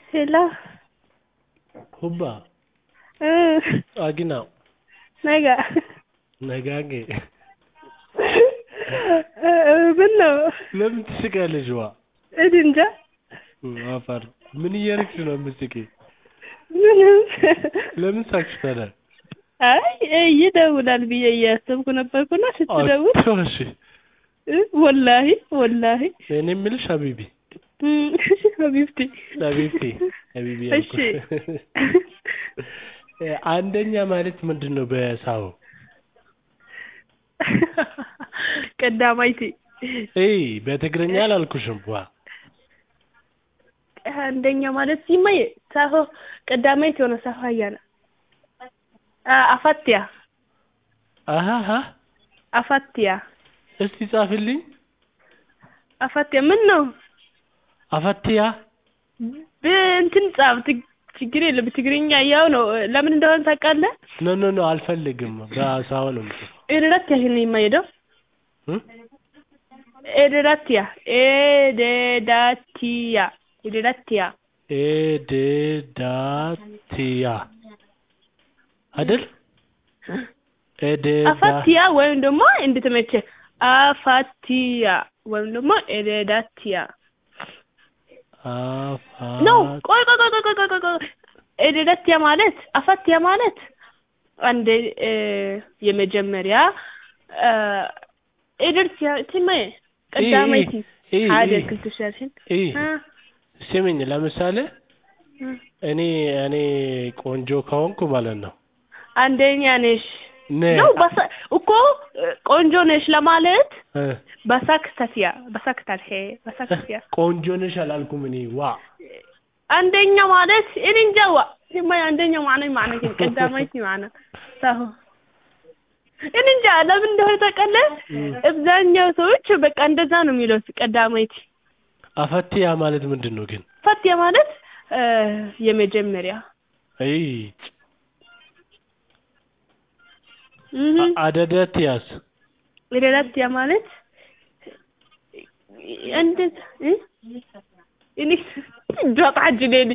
Hello. Hubba, Mm. Agina, Naga. Nagage. ምን ነው? ለምን ትስቂያለሽ? ዋ እኔ እንጃ። አፋር ምን እያደረግሽ ነው የምትስቂው? ምንም። ለምን ሳቅሽ ታዲያ? አይ ይደውላል ብዬ እያሰብኩ ነበርኩና ስትደውል አትዋሺ። እ ወላሂ ወላሂ እኔ የምልሽ ሀቢቢ እም፣ ሀቢብቲ ሀቢብቲ ሀቢቢ እሺ ያልኩሽ። አንደኛ ማለት ምንድን ነው በሳው? ቀዳማይቲ እይ በትግርኛ አላልኩሽም። ዋ አንደኛ ማለት ሲማይ ሳሆ ቀዳማይቲ የሆነ ሳሆ አያና አፋትያ አሃሃ አፋትያ እስቲ ጻፍልኝ። አፋትያ ምን ነው? አፋትያ በእንትን ጻፍ ትግ- ችግር የለም ትግርኛ ያው ነው። ለምን እንደሆነ ታውቃለህ? ኖ ኖ ኖ አልፈልግም። በሳው ነው የምጽፈው። ኤደዳትያ ይሄን የማይሄደው እ? ኤደዳትያ ኤደዳትያ ኤደዳትያ ኤዴዳትያ አይደል? ኤዴዳ አፋትያ ወይም ደግሞ እንድትመቸ አፋትያ ወይም ደግሞ ኤደዳትያ ነው። አፋ ቆይ ቆይ ቆይ ቆይ ቆይ ቆይ ቆይ ኤደዳትያ ማለት አፋትያ ማለት አንድ እ፣ የመጀመሪያ እ፣ ኤደዳትያ ትማይ ቀዳማይቲ ኢ- ኢ- ሓደ ኢ- ክልተ ሸርሽን ኢ እ፣ ስሚኝ፣ ለምሳሌ እ፣ እኔ እኔ ቆንጆ ከሆንኩ ማለት ነው አንደኛ ነሽ ነ ነው በሳ እኮ እ፣ ቆንጆ ነሽ ለማለት እ፣ በሳክተትያ በሳክታት ሄ በሳክተትያ ቆንጆ ነሽ አላልኩም እኔ ዋ አንደኛ ማለት እኔ እንጃ ዋ ሲማይ አንደኛ ማዕና ማዕና ግን ቀዳማይቲ ማዕና ሳሁ እኔ እንጃ ለምን እንደሆነ ታውቃለህ? እም። አብዛኛው ሰዎች በቃ እንደዛ ነው የሚሉት ቀዳማይቲ። አፈትያ ማለት ምንድን ነው ግን? ፈትያ ማለት እ፣ የመጀመሪያ አይ እህ አደደትያስ ሬዳትያ ማለት እንዴት እ እኔ ጆጣ ጅሌኒ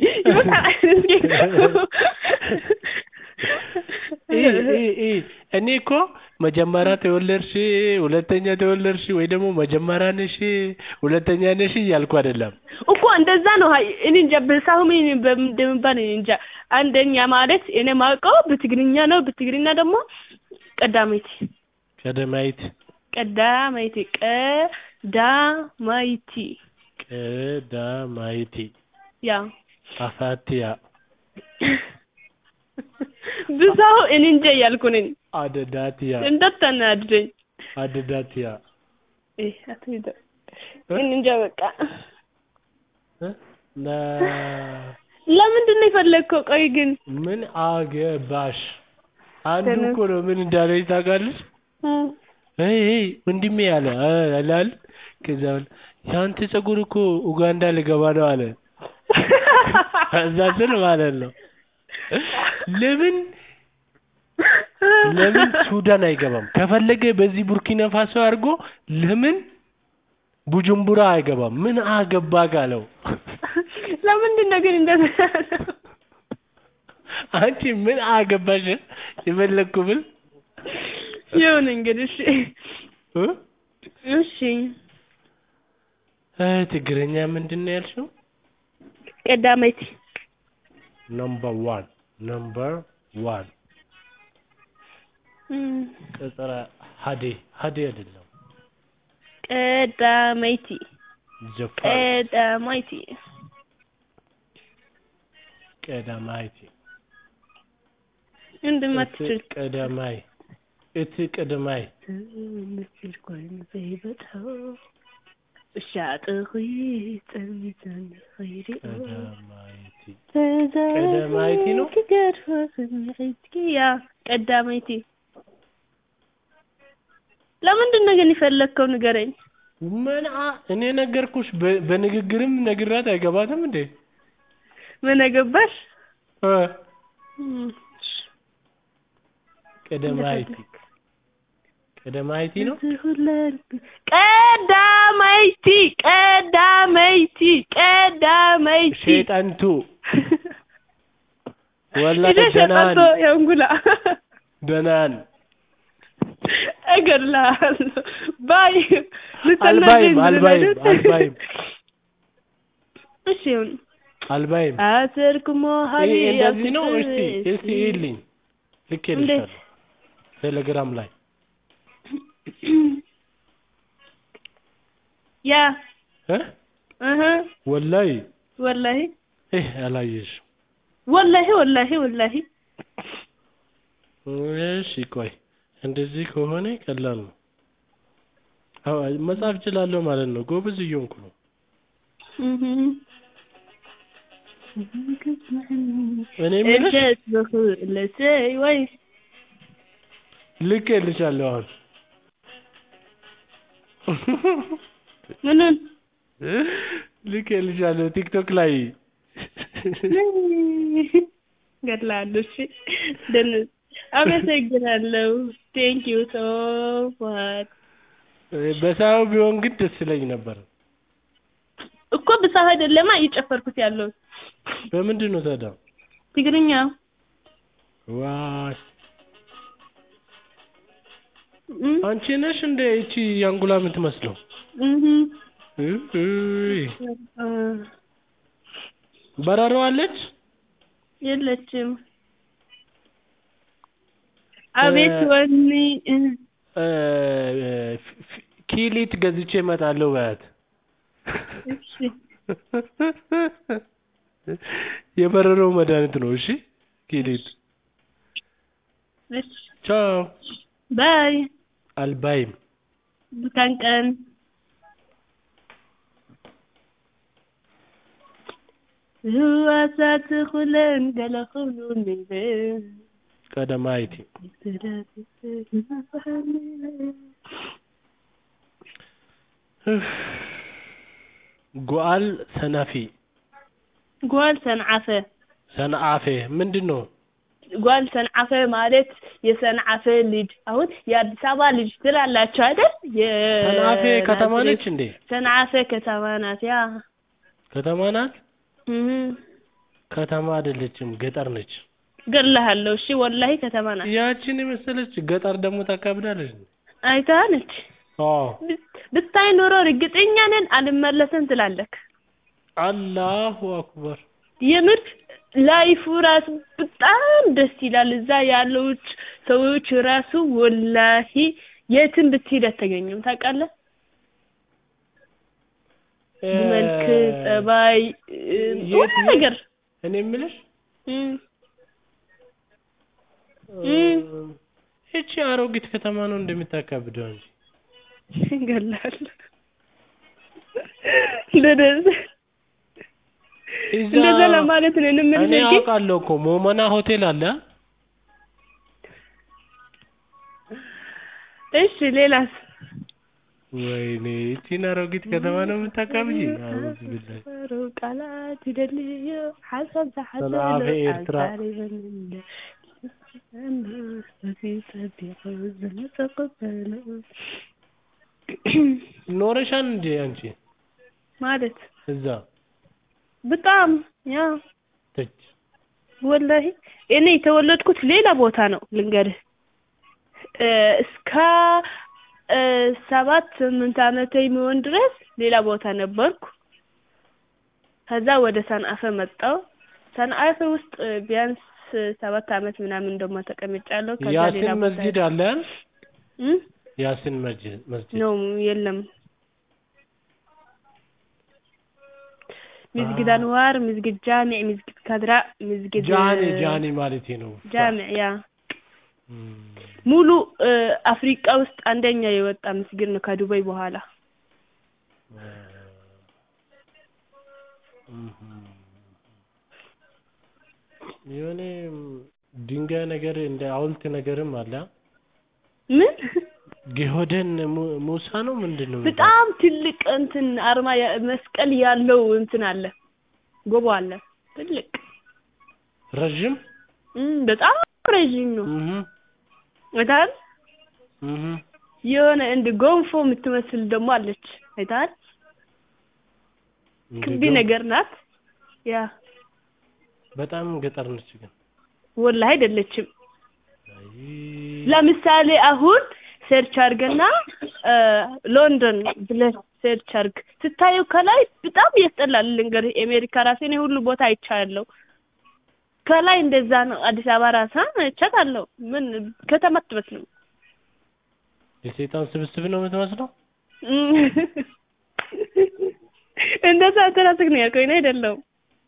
ኢ ኢ ኢ እኔ እኮ መጀመሪያ ተወለድሽ፣ ሁለተኛ ተወለድሽ ወይ ደግሞ መጀመሪያ ነሽ፣ ሁለተኛ ነሽ እያልኩ አይደለም። እኮ እንደዛ ነው። ሀይ እኔ እንጃ በሳሁም እኔ እንደምባል እኔ እንጃ። አንደኛ ማለት እኔ ማውቀው በትግርኛ ነው። በትግርኛ ደግሞ ቀዳማይቲ ቀደማይት ቀዳማይቲ ቀዳማይቲ ቀዳማይቲ ያ አፋትያ ብዛው እኔ እንጃ እያልኩ ነኝ። አደዳትያ እንዳታናድደኝ። አደዳትያ እህ አትሂድ። እኔ እንጃ በቃ እ? ለ ለምንድን ነው የፈለግከው? ቆይ ግን ምን አገባሽ? አንዱ ተነስ። እኮ ነው ምን እንዳለኝ ታውቃለች? እም፣ አይ አይ ወንድሜ አለ አ- አላል ከዛ በኋላ የአንተ ፀጉር እኮ ኡጋንዳ ልገባ ነው አለ። ከዛ ስል ማለት ነው ለምን ለምን ሱዳን አይገባም? ከፈለገ በዚህ ቡርኪና ፋሶ አድርጎ ለምን ቡጁምቡራ አይገባም? ምን አገባ ካለው ለምንድን ነው ግን እንደዛ? አንቺ ምን አገባሽ? የፈለግኩ ብል ይሁን እንግዲህ እሺ እ? እሺ እ ትግረኛ ምንድን ነው ያልሽው? ቀዳማይቲ ነምበር ዋን ነምበር ዋን እም፣ ቅጥረ ሀዴ ሀዴ አይደለም ቀዳማይቲ ዘፋር ቀዳማይቲ ቀዳማይቲ እንደማትችል እቲ ቀዳማይ እቲ ቅድማይ ምስል ኮይኑ ዘይበፅሖ እሻጥኺ ፀሚተን ኸይሪኦ ቀዳማይቲ ተዛሪቡ ቀዳማይቲ ነው? ክገድፎ ስምዒትኪ ያ ቀዳማይቲ ለምንድን ነው ግን የፈለግከው ንገረኝ ምን አ- እኔ ነገርኩሽ በ- በንግግርም ነግራት አይገባትም እንዴ ምን አገባሽ እ እም፣ ቀዳማይቲ ቀዳማይቲ ነው ቀዳማይቲ ቀዳማይቲ ቀዳማይቲ ሸይጣንቱ ወላሂ ሂደህ ደህናን ሸጠቶ የእንጉላ ደህናን እገድልሃለሁ። ባይ አልባይም ልትናደኝ አልባይም ዝም አልባይም እሺ ይሁን። አልባይም አሰርክሞ ሀሊ ይሄ እንደዚህ ነው። እስቲ እስቲ ይልኝ ልኬልሻለሁ ቴሌግራም ላይ ያ እ እህ ወላሂ ወላሂ ይህ አላየሽ ወላሂ ወላሂ ወላሂ እሺ ቆይ እንደዚህ ከሆነ ቀላል ነው። አዎ መጻፍ እችላለሁ ማለት ነው። ጎበዝ እየሆንኩ ነው። እህ እኔ የምልሽ እጀት በኹለሰይ ወይ ልኬልሻለሁ አሁን ምኑን ልኬልሻለሁ ቲክቶክ ላይ ገድላለሁ። እሺ ደንዝ አመሰግናለሁ። ቴንክ ዩ ሶ ማች በሳው ቢሆን ግን ደስ ይለኝ ነበር። እኮ ብሳህ አይደለማ እየጨፈርኩት ያለው በምንድን ነው ታዲያ? ትግርኛ ዋይ እም አንቺ ነሽ እንደ እቺ ያንጉላ የምትመስለው? እህ እይ በረሮ አለች? የለችም። አቤት ወኒ እ ፊ- ፊ- ኪሊት ገዝቼ እመጣለሁ በያት። እሺ የበረሮ መድኃኒት ነው። እሺ ኪሊት። እሺ ቻው። ባይ አልባይም ብታን ቀን ህዋሳት ኩለን ገለ ክብሉ ንብል ቀደማይቲ ጓል ሰናፊ ጓል ሰንዓፈ ሰንአፌ ምንድን ነው? ጓል ሰንዓፈ ማለት የሰንዓፈ ልጅ አሁን የአዲስ አበባ ልጅ ትላላችሁ አይደል? ሰንአፌ ከተማ ነች እንዴ? ሰንዓፈ ከተማ ናት። ያ ከተማ ናት? እህ ከተማ አይደለችም፣ ገጠር ነች። ገድልሃለሁ። እሺ ወላሂ ከተማ ናት። ያችን የመሰለች ገጠር ደግሞ ታካብዳለች። አይታነች አዎ ብታይ ኖሮ እርግጠኛ ነን አልመለስም ትላለክ። አላሁ አክበር። የምር ላይፉ ራሱ በጣም ደስ ይላል። እዛ ያሉት ሰዎች ራሱ ወላሂ የትም ብትሄድ አታገኙም። ታውቃለህ? መልክ፣ ጸባይ፣ የት ሁሉ ነገር እኔ የምልሽ እም ይቺ አሮጊት ከተማ ነው እንደምታካብደው እንጂ ገላል እንደዛ እዛ እንደዛ ለማለት ነው እኔ እንምልህ እንጂ አውቃለሁ እኮ ሞመና ሆቴል አለ። እሺ ሌላስ ወይኔ ይቺን አሮጊት ከተማ ነው የምታካብጂ? አውዝ ቢላሂ ቃላት ይደልዩ ሓሳብ ዝሓዘ ሰንዓፈ ኤርትራ ኖረሻል እንዴ አንቺ ማለት እዛ? በጣም ያ ተች ወላሂ እኔ የተወለድኩት ሌላ ቦታ ነው ልንገርህ እ እስከ እ ሰባት ስምንት ዓመቴ የሚሆን ድረስ ሌላ ቦታ ነበርኩ። ከዛ ወደ ሰንአፈ መጣሁ። ሰንአፈ ውስጥ እ ቢያንስ ሰባት ዓመት ምናምን ደግሞ ተቀምጫለሁ። ከዛ ሌላ ያሲን ቦታ መስጂድ አለ አይደል? እም ያሲን መስጂድ መስጂድ ነው የለም። ምስጊድ አንዋር፣ ምስጊድ ጃሚዕ፣ ምስጊድ ከድራ፣ ምስጊድ ጃኒ ጃኒ ማለት ነው። ጃሚዕ ያ እም፣ ሙሉ እ አፍሪቃ ውስጥ አንደኛ የወጣ ምስጊድ ነው ከዱባይ በኋላ። እም። የሆነ ድንጋይ ነገር እንደ ሐውልት ነገርም አለ። ምን ጌሆደን mu- ሙሳ ነው ምንድን ነው? በጣም ትልቅ እንትን አርማ ያ- መስቀል ያለው እንትን አለ ጎቦ አለ ትልቅ ረዥም እም በጣም ረዥም ነው። እህ አይተሃል? እህ የሆነ እንደ ጎንፎ የምትመስል ደግሞ አለች። አይተሃል? ክቢ ነገር ናት። ያ በጣም ገጠር ነች ግን ወላሂ አይደለችም። አይ ለምሳሌ አሁን ሰርች አድርገና ሎንዶን ብለህ ሰርች አድርግ ስታየው ከላይ በጣም ያስጠላል። ልንገርህ የአሜሪካ ራሴ እኔ ሁሉ ቦታ አይቻለሁ። ከላይ እንደዛ ነው። አዲስ አበባ ራሳ አይቻታለሁ። ምን ከተማ አትመስልም። የሰይጣን ስብስብ ነው የምትመስለው። እንደዛ አንተ ራስህ ነው ያልከው እኔ አይደለሁም።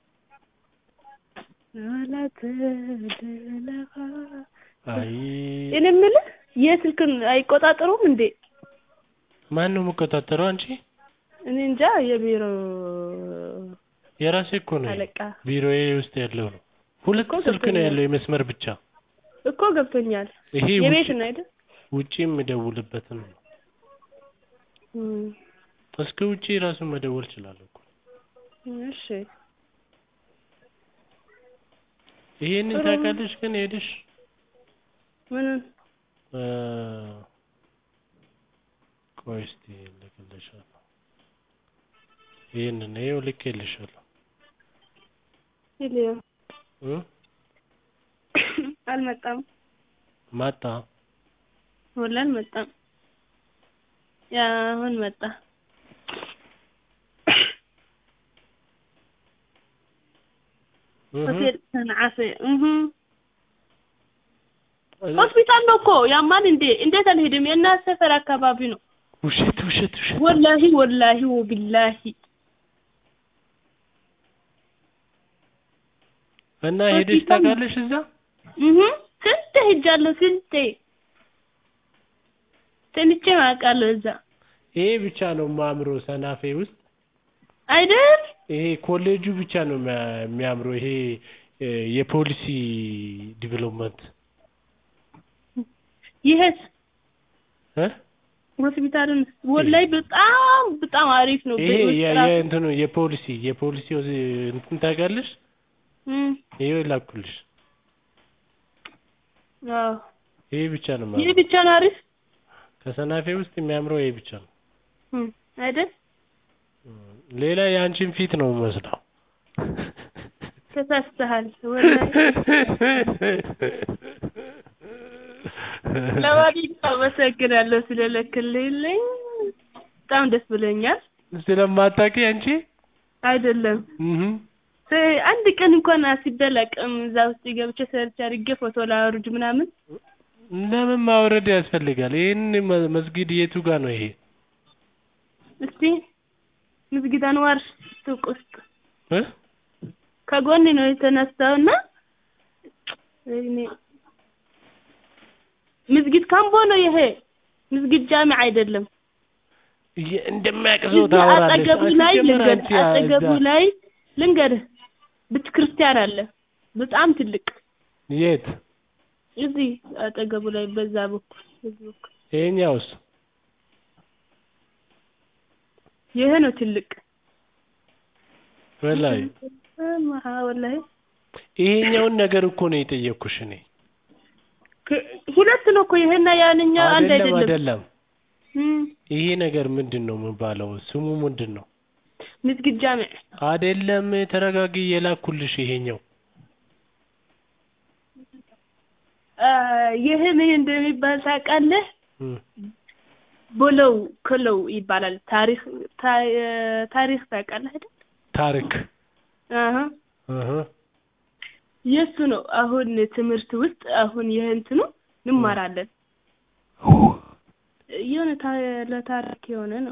አይ እኔ የምልህ የስልክን አይቆጣጠሩም እንዴ? ማን ነው የሚቆጣጠረው? አንቺ እኔ እንጃ የቢሮ የራሴ እኮ ነው አለቃ ቢሮዬ ውስጥ ያለው ነው። ሁለት እኮ ስልክ ነው ገብቶኛል። ያለው የመስመር ብቻ። እኮ ገብቶኛል። ይሄ የቤት ውጭ ነው አይደል? ውጪ የምደውልበትን ነው። እም፣ እስከ ውጪ ራሱን መደወል እችላለሁ እኮ። እሺ ይሄንን ጥሩ። ታውቃለሽ ግን ሄደሽ ምንን እ ቆይ እስኪ ልክልሻለሁ። ይሄንን ይኸው ልኬልሻለሁ ይልየው እ አልመጣም። ማጣ ወላሂ አልመጣም። ያ አሁን መጣ። እህ ሆቴል ሰንዓፈ እህ ሆስፒታል ነው እኮ ያማን እንዴ? እንዴት አልሄድም? የእናት ሰፈር አካባቢ ነው። ውሸት ውሸት ውሸት ወላሂ ወላሂ ወቢላሂ እና ሄደሽ ሆስፒታል ነው። ታውቃለሽ እዛ? እህ ስንቴ ሄጃለሁ። ስንቴ ተኝቼ አውቃለሁ እዛ ይሄ ብቻ ነው ማምሮ ሰናፌ ውስጥ አይደል? ይሄ ኮሌጁ ብቻ ነው የሚያ- የሚያምረው። ይሄ እ የፖሊሲ ዲቨሎፕመንት ይሄስ እ ሆስፒታሉን ወላሂ በጣም በጣም አሪፍ ነው። ይሄ በውስጥ የ- ራሱ- የእንትኑ የፖሊሲ የፖሊሲ ወዝ- እንትን ታውቂያለሽ? እም፣ ይሄው ላኩልሽ። አዎ ይሄ ብቻ ነው ይህ የሚያምረው። ብቻ ነው አሪፍ ከሰናፌ ውስጥ የሚያምረው ይሄ ብቻ ነው። እም፣ አይደል? ሌላ የአንቺን ፊት ነው የምመስለው። ተሳስተሃል ወላሂ። ለማንኛውም አመሰግናለሁ ስለለክልልኝ በጣም ደስ ብሎኛል። ስለማታውቂ አንቺ አይደለም እህ ስ- አንድ ቀን እንኳን አስቤ አላውቅም። እዛ ውስጥ ገብቼ ሰርች አድርጌ ፎቶ ላወርድ ምናምን ለምን ማውረድ ያስፈልጋል? ይሄን መ- መስጊድ የቱ ጋር ነው ይሄ? እስቲ ምስጊድ አንዋር ሱቅ ውስጥ እ ከጎን ነው የተነሳውና እኔ ምስጊድ ካምቦ ነው ይሄ ምስጊድ ጃሚ አይደለም። የ- እንደማያውቅ ሰው እዚህ ታወራለሽ። አጠገቡ ላይ ሲጀመር ልንገርህ፣ አንቺ ያ- አጠገቡ እዛ- ላይ ልንገርህ ቤተ ክርስቲያን አለ በጣም ትልቅ የት? እዚህ አጠገቡ ላይ በዛ በኩል በዚህ በኩል ይሄኛውስ? ይሄ ነው ትልቅ ወላሂ እማ ወላሂ ይሄኛውን ነገር እኮ ነው የጠየቅኩሽ እኔ። ከ- ሁለት ነው እኮ ይሄና ያንኛው አንድ አይደለም አይደለም። አይደለም። እም፣ ይሄ ነገር ምንድን ነው የሚባለው? ስሙ ምንድን ነው? ምስጊድ ጃሚዕ አይደለም ተረጋጊ፣ የላኩልሽ ይሄኛው አ፣ ይሄ ምን እንደሚባል ታውቃለህ? እም። ቦለው ክለው ይባላል። ታሪክ ታ- ታሪክ ታውቃለህ አይደል? ታሪክ አሀ እህ የሱ ነው። አሁን ትምህርት ውስጥ አሁን ይህ እንትኑ እንማራለን። የሆነ ታ- ለታሪክ የሆነ ነው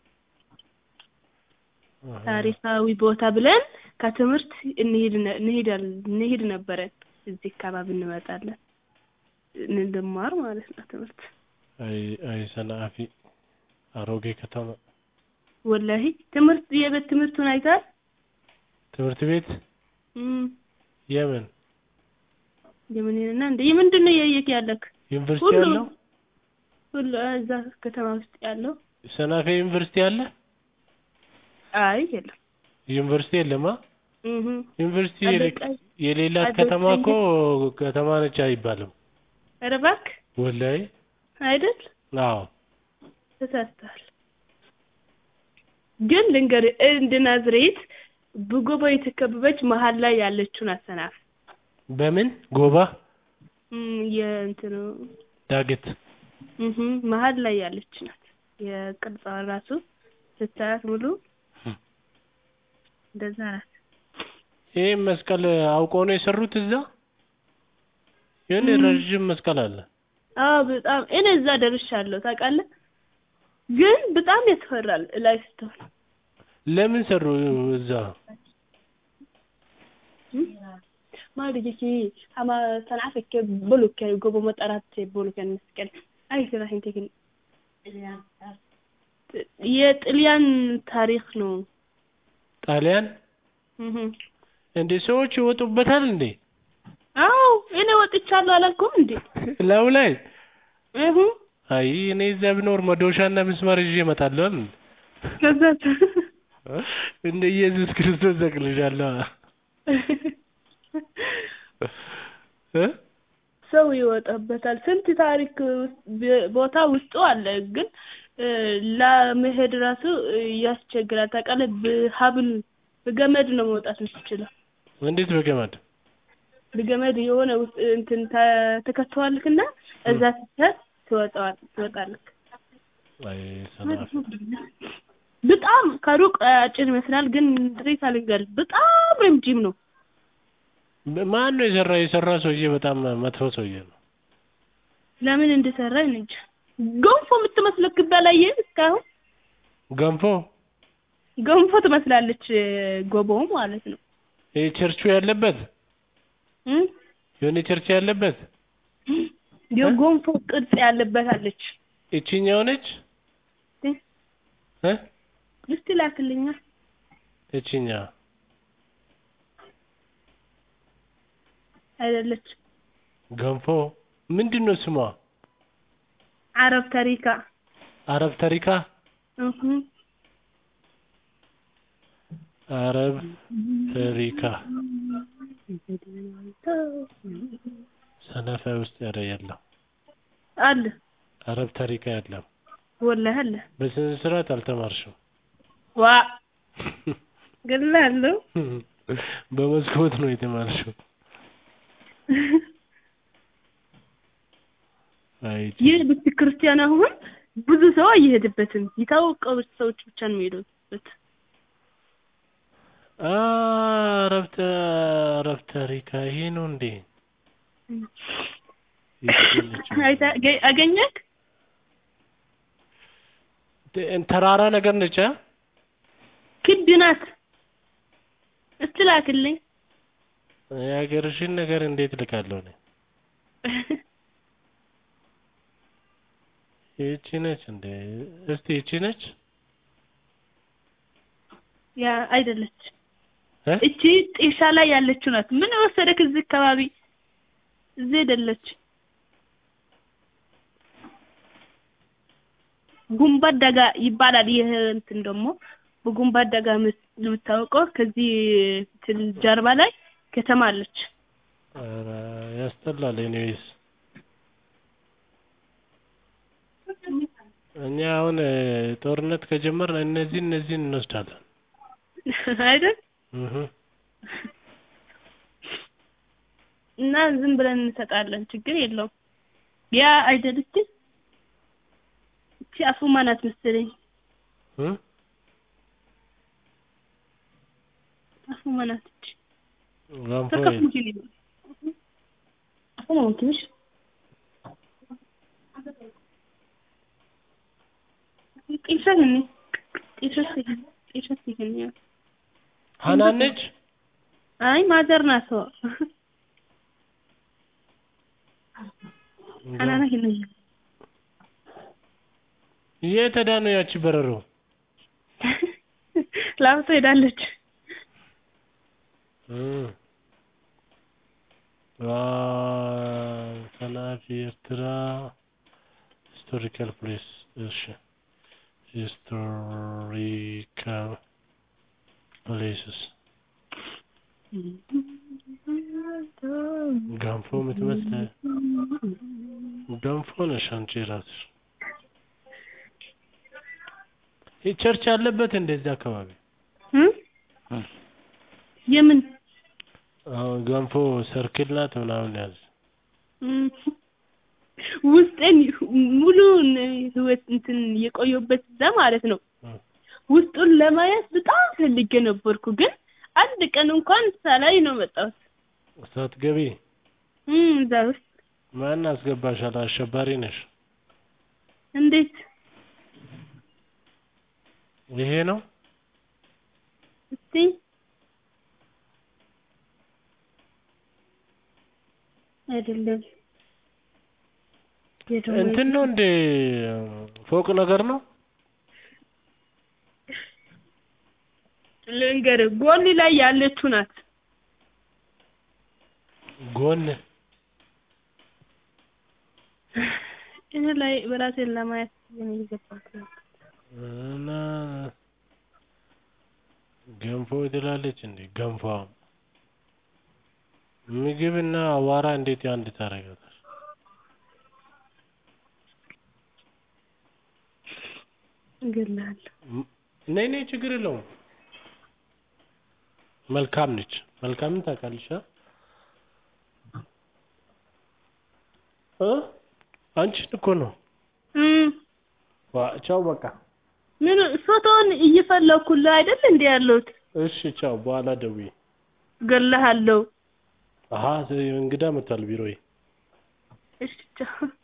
ታሪካዊ ቦታ ብለን ከትምህርት እንሄድ ነ- እንሄዳለን እንሄድ ነበረን። እዚህ አካባቢ እንመጣለን እንድማር ማለት ነው ትምህርት አይ አይ ሰናአፊ አሮጌ ከተማ ወላሂ ትምህርት የቤት ትምህርቱን አይታል ትምህርት ቤት የምን የምንና እንደ የምንድን ነው የየት ያለክ ዩኒቨርሲቲ ሁሉ ያለው ሁሉ እዛ ከተማ ውስጥ ያለው ሰናፌ ዩኒቨርሲቲ አለ? አይ የለም ዩኒቨርሲቲ የለማ። እህ ዩኒቨርሲቲ አለቃ- የሌላት አለቃ ከተማ እኮ ከተማ ነች አይባልም። ኧረ እባክህ ወላሂ አይደል አዎ ተሳስተሃል። ግን ልንገርህ እንደ ናዝሬት በጎባ የተከበበች መሀል ላይ ያለችው ናት ሰናፍ በምን ጎባ እም፣ የእንትኑ ዳገት እህ መሀል ላይ ያለች ናት። የቅርጿ ራሱ ስታያት ሙሉ እም። እንደዛ ናት። ይሄ መስቀል አውቀው ነው የሰሩት እዛ የሆነ እም። ረዥም መስቀል አለ አዎ በጣም እኔ እዛ ደርሻለሁ ታውቃለህ። ግን በጣም ያስፈራል ላይ ስትሆን ለምን ሰሩ እዛ ማል ዲጂ አማ ሰንዓፈከ ቦሉከ ጎቦ መጠራት ቦሉከ መስቀል አይ ስራህ እንተክን የጥልያን ታሪክ ነው። ጣሊያን እህ እንዴ ሰዎች ይወጡበታል እንዴ አዎ እኔ ወጥቻለሁ አላልኩም እንዴ? ላዩ ላይ እህ አይ እኔ እዛ ብኖር መዶሻና ምስማር ይዤ እመጣለሁ አይደል? ከዛ እንደ ኢየሱስ ክርስቶስ እሰቅልሻለሁ እ ሰው ይወጣበታል። ስንት ታሪክ ውስጥ- ቦታ ውስጡ አለ። ግን እ፣ ለመሄድ ራሱ እ፣ ያስቸግራል። ታውቃለህ፣ በሀብል በገመድ ነው መውጣት የምትችለው። እንዴት በገመድ በገመድ የሆነ ውስጥ እንትን ተ- ተከተዋልክና እዛ ስትሄድ ትወጣዋል ትወጣለህ። አይ ሰናፍ በጣም ከሩቅ አጭር ይመስላል፣ ግን ጥሬት አልንገርህ በጣም ረጅም ነው። ማን ነው የሰራ የሰራ ሰውዬ በጣም መጥፎ ሰውዬ ነው ለምን እንደሰራ እንጃ። ገንፎ የምትመስለው በላየህ እስካሁን ገንፎ ገንፎ ትመስላለች ጎቦው ማለት ነው ይሄ ቸርቹ ያለበት እ የሆነ ቸርች ያለበት የገንፎ ቅርጽ ያለበት አለች። እቺኛው ነች እ እ እስቲ ላክልኛ። እቺኛ አይደለች ገንፎ ምንድን ነው ስሟ አረብ ተሪካ አረብ ተሪካ እህ አረብ ተሪካ ሰነፈ ውስጥ ያለ የለም አለ አረብ ተሪካ የለም ወላሂ አለ በስነ ስርዓት አልተማርሽም ዋ ገላለሁ በመስኮት ነው የተማርሽው አይ ይህ ቤተ ክርስቲያን አሁን ብዙ ሰው አይሄድበትም። የታወቀው ሰዎች ብቻ ነው የሚሄዱበት። አረብ ተ- አረብ ተሪካ ይሄ ነው እንዴ ይቺ ነች። አይታ- ገ- አገኘክ? ተ- ተራራ ነገር ነች አ? ክብ ናት። እስቲ ላክልኝ። የሀገርሽን ነገር እንዴት ልካለሁ እኔ ይቺ ነች እንዴ እስቲ ይቺ ነች ያ አይደለች። እ? እቺ ጤሻ ላይ ያለችው ናት። ምን ወሰደክ እዚህ አካባቢ? እዚህ አይደለች። ጉንባት ደጋ ይባላል። ይህ እንትን ደግሞ በጉንባት ደጋ የምት- የምታወቀው ከዚህ እንትን ጀርባ ላይ ከተማ አለች። ኧረ ያስጠላል ኤኒዌይስ እኛ አሁን እ፣ ጦርነት ከጀመርን እነዚህ እነዚህን እንወስዳለን አይደል? እህ እና ዝም ብለን እንሰጣለን። ችግር የለውም። ያ አይደለች። እቺ አፉማ ናት መሰለኝ። እ? አፉማ ናት እቺ ገንፎ تركب የለም። ممكن أفهم ممكنش قيشني قيشتي قيشتي ሀናን ነች አይ ማዘር ናት ሰው አናና ሄነ የት ሄዳ ነው ያቺ በረሮ ላብቶ ሄዳለች እ። ዋ ሰናፊ ኤርትራ ሂስቶሪካል ፕሌስ እሺ ሂስቶሪካል ፕሌስስ ገንፎ የምትመስል ገንፎ ነሽ አንቺ ራስሽ ይህ ቸርች አለበት እንደዚህ አካባቢ እ የምን አሁን ገንፎ ሰርክል ናት ምናምን ያዝ እም፣ ውስጤን ሙሉን ህይወት እንትን የቆየሁበት እዛ ማለት ነው። እም። ውስጡን ለማየት በጣም ፈልጌ ነበርኩ፣ ግን አንድ ቀን እንኳን ሳላይ ነው መጣሁት። ሳትገቢ እም፣ እዛ ውስጥ ማን አስገባሻል? አሸባሪ ነሽ። እንዴት ይሄ ነው እስቲ አይደለም የደወል- እንትን ነው እንደ ፎቅ ነገር ነው። ልንገርህ ጎን ላይ ያለችው ናት። ጎን እኔ ላይ በራሴን ለማየት ግን እየገባሁት ነው። እና ገንፎ ትላለች እንዴ? ገንፎ ምግብ እና አዋራ እንዴት አንድ ታደርጋለች? እገላለሁ። ነይ ነይ፣ ችግር የለውም። መልካም ነች። መልካምን ታውቃለሽ? አ? እ አንቺን እኮ ነው። እም፣ ዋ ቻው፣ በቃ ምን ፎቶውን እየፈለኩልህ አይደል እንዴ ያለሁት? እሺ፣ ቻው። በኋላ ደውዬ። እገልሃለሁ። አሀ እንግዳ መጥቷል ቢሮዬ። እሺ ቻው።